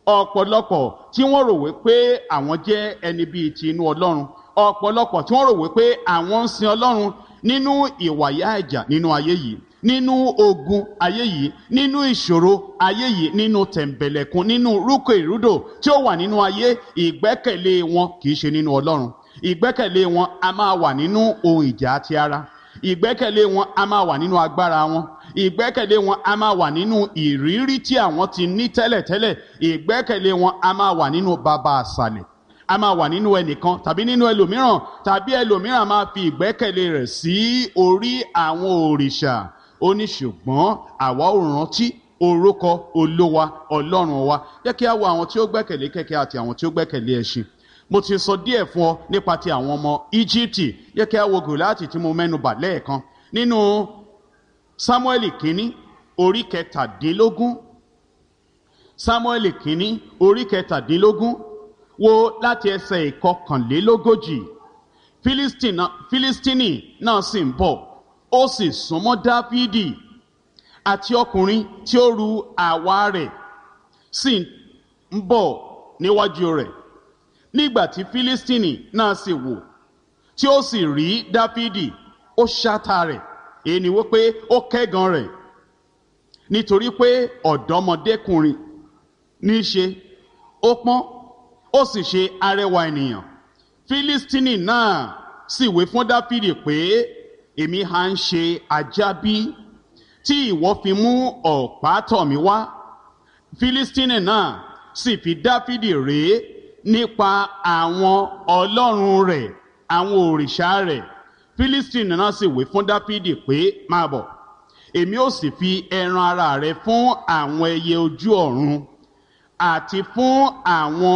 ọ̀pọ̀lọpọ̀ tí wọ́n rò wípé àwọn jẹ́ ẹni bíi ti inú ọlọ́run ọ̀pọ̀lọpọ̀ tí wọ́n rò wípé àwọn ń sin ọlọ́run nínú ìwàyà ẹ̀jà nínú ayé yìí nínú ogun ayé yìí nínú ìṣòro ayé yìí nínú tẹ̀m̀bẹ̀lẹ̀kun nínú rúkọ ìrúdò tí ó wà nínú ayé ìgbẹ́kẹ̀lé wọn kì í ṣe nínú ọlọ́run ìgbẹ́kẹ̀lé wọn a máa wà nínú ohun ìjà àti ara ìgbẹ́kẹ̀lé wọn a máa wà nínú agbára wọn ìgbẹ́kẹ̀lé wọn a máa wà nínú ìrírí tí àwọn ti ní tẹ́lẹ̀tẹ́lẹ̀ ìgbẹ́kẹ̀lé wọn a máa wà nínú bàbá àṣàlẹ̀ a máa wà nínú ẹnìkan tàbí nínú ẹlòmíràn tàbí ẹlòmíràn máa fi ìgbẹ́kẹ̀lé rẹ̀ sí orí àwọn òrìṣà ó ní ṣùgbọ́n àwa ò rántí orúkọ olówa ọlọ́run wa jẹ́ kí a wo àwọn tí ó gbẹ́kẹ̀lé kẹ̀kẹ́ àti àwọn tí ó gbẹ́kẹ̀lé ẹṣin mo ti sọ díẹ̀ fún ọ nípa ti àwọn ọmọ íjíbítì jẹ́ kí a wo gòláàtì tí mo mẹ́nu bà lẹ́ẹ̀kan nínú sámúẹ́lì kínní orí kẹtàdínlógún sámúẹ́lì kínní orí kẹtàdínlógún wo láti ẹsẹ̀ ìkọkànlélógójì fílístínì náà sì ń bọ̀ ó sì súnmọ́ dáfídì àti ọkùnrin tí ó ru àwa rẹ̀ sì ń bọ̀ níwájú rẹ̀ nígbà tí fílístínì náà sì wò tí ó sì rí dáfídì ó ṣáta rẹ̀ èyí ni wípé ó kẹ́gan rẹ̀ nítorí pé ọ̀dọ́mọdékùnrin ní í ṣe ó pọ́n ó sì ṣe arẹwà ènìyàn fílístínì náà sì wé fún dáfídì pé èmi ha ń ṣe ajá bí tí ìwọ fi mú ọ̀pá tọ̀ mí wá fílístínì náà sì fi dáfídì rèé nípa àwọn ọlọ́run rẹ̀ àwọn òrìṣà rẹ̀ fílístínì náà sì wé fún dáfídì pé máa bọ̀ èmi ó sì fi ẹran ara rẹ fún àwọn ẹyẹ ojú ọ̀run àti fún àwọn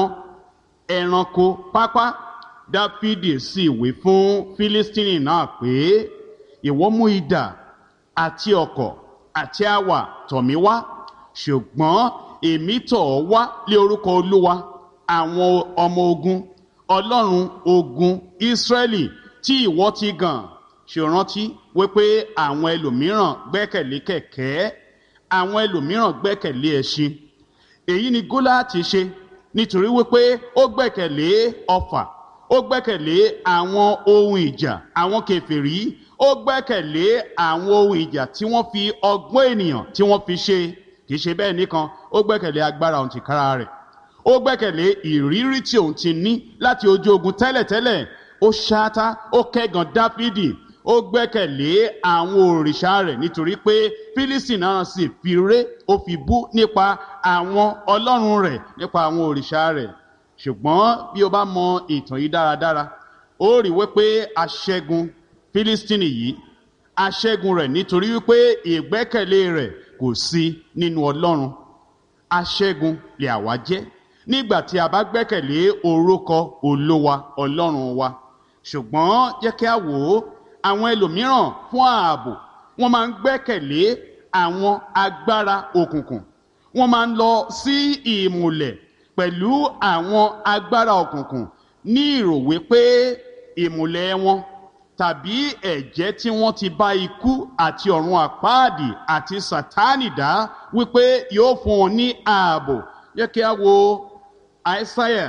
ẹranko pápá dáfídì sì wé fún fílístínì náà pé ìwọ mú idà àti ọ̀kọ̀ àti àwà tọ̀ mí wá ṣùgbọ́n èmi tọ̀ ọ́ wá lé orúkọ olúwa àwọn ọmọ ogun ọlọ́run ogun ìsírẹ́lì tí ìwọ ti gàn ṣèrántí wípé àwọn ẹlòmíràn gbẹ́kẹ̀lé kẹ̀kẹ́ àwọn ẹlòmíràn gbẹ́kẹ̀lé ẹṣin èyí ni gólàtì ṣe nítorí wípé ó gbẹ́kẹ̀lé ọfà ó gbẹ́kẹ̀lé àwọn ohun ìjà àwọn kèfèrí ó gbẹ́kẹ̀lé àwọn ohun ìjà tí wọ́n fi ọgbọ́n ènìyàn tí wọ́n fi ṣe kì í ṣe bẹ́ẹ̀ nìkan ó gbẹ́kẹ̀lé agbára òun tìkára rẹ̀ ó gbẹ́kẹ̀lé ìrírí tí òun ti ní láti ojú ogun tẹ́lẹ̀tẹ́lẹ̀ ó ṣáátá ó kẹ́gàn dáfídì ó gbẹ́kẹ̀lé àwọn òrìṣà rẹ̀ nítorí pé fílísì náà sì fi ré ó fi bú nípa àwọn ọlọ́run rẹ̀ nípa àwọn òrìṣà rẹ̀ ṣùgbọ́n bí o bá mọ ìtàn yìí dáradára ó rí wípé aṣẹ́gun fílístínì yìí aṣẹ́gun rẹ̀ nítorí wípé ìgbẹ́kẹ̀lé rẹ̀ kò sí nínú ọlọ́run aṣẹ́gun lè àwa jẹ́ nígbà tí a bá gbẹ́kẹ̀lé orúkọ olówa ọlọ́run wa ṣùgbọ́n jẹ́ kí a wò ó àwọn ẹlòmíràn fún ààbò wọ́n máa ń gbẹ́kẹ̀lé àwọn agbára òkùnkùn wọ́n máa ń lọ sí ìmùlẹ̀ pẹ̀lú àwọn agbára òkùnkùn ní ìrò wípé ìmùlẹ̀ wọn tàbí ẹ̀jẹ̀ tí wọ́n ti bá ikú àti ọ̀run àpáàdì àti sátánì dá wípé yóò fún wọn ní ààbò yẹ kí a wo àìsáyà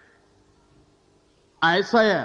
àìsáyà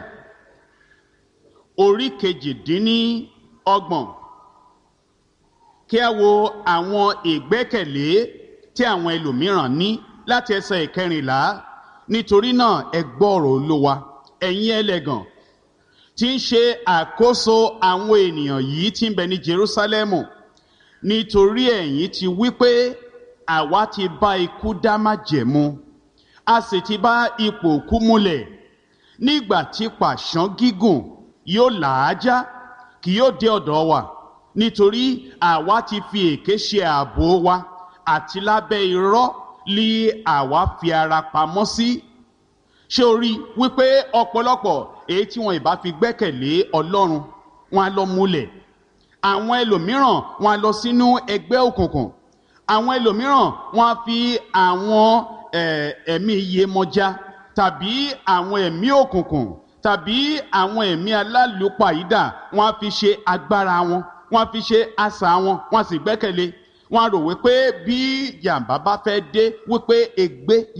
orí kejìdínní ọgbọ̀n kí a wo àwọn ìgbẹ́kẹ̀lé tí àwọn ẹlòmíràn ní láti ẹsẹ̀ ìkẹrìnlá nítorí náà ẹ gbọ́ ọ̀rọ̀ olówa ẹ̀yin ẹlẹ́gàn tí ń ṣe àkóso àwọn ènìyàn yìí tí ń bẹ ní Jerúsálẹ́mù nítorí ẹ̀yin ti wí pé àwa ti bá ikú dá májẹ̀mú a sì ti bá ipò òkú múlẹ̀ nígbà tí pàṣán gígùn yóò làájá kì yóò dé ọ̀dọ̀ wa nítorí àwa ti fi èké ṣe ààbò wa àti lábẹ́ irọ́ lé àwa fi ara pamọ́ sí. ṣé o rí wípé ọ̀pọ̀lọpọ̀ èyí tí wọn ìbá fi gbẹ́kẹ̀lé ọlọ́run wọn á lọ múlẹ̀ àwọn ẹlòmíràn wọn á lọ sínú ẹgbẹ́ òkùnkùn àwọn ẹlòmíràn wọn á fi àwọn ẹ̀mí iyemọja tàbí àwọn ẹ̀mí òkùnkùn tàbí àwọn ẹ̀mí alálùpàídà wọn á fi ṣe agbára wọn wọn á fi ṣe àṣà wọn wọn á sì gbẹ́kẹ̀lé wọn á rò wípé bí jàǹbá bá fẹ́ dé wípé ègbé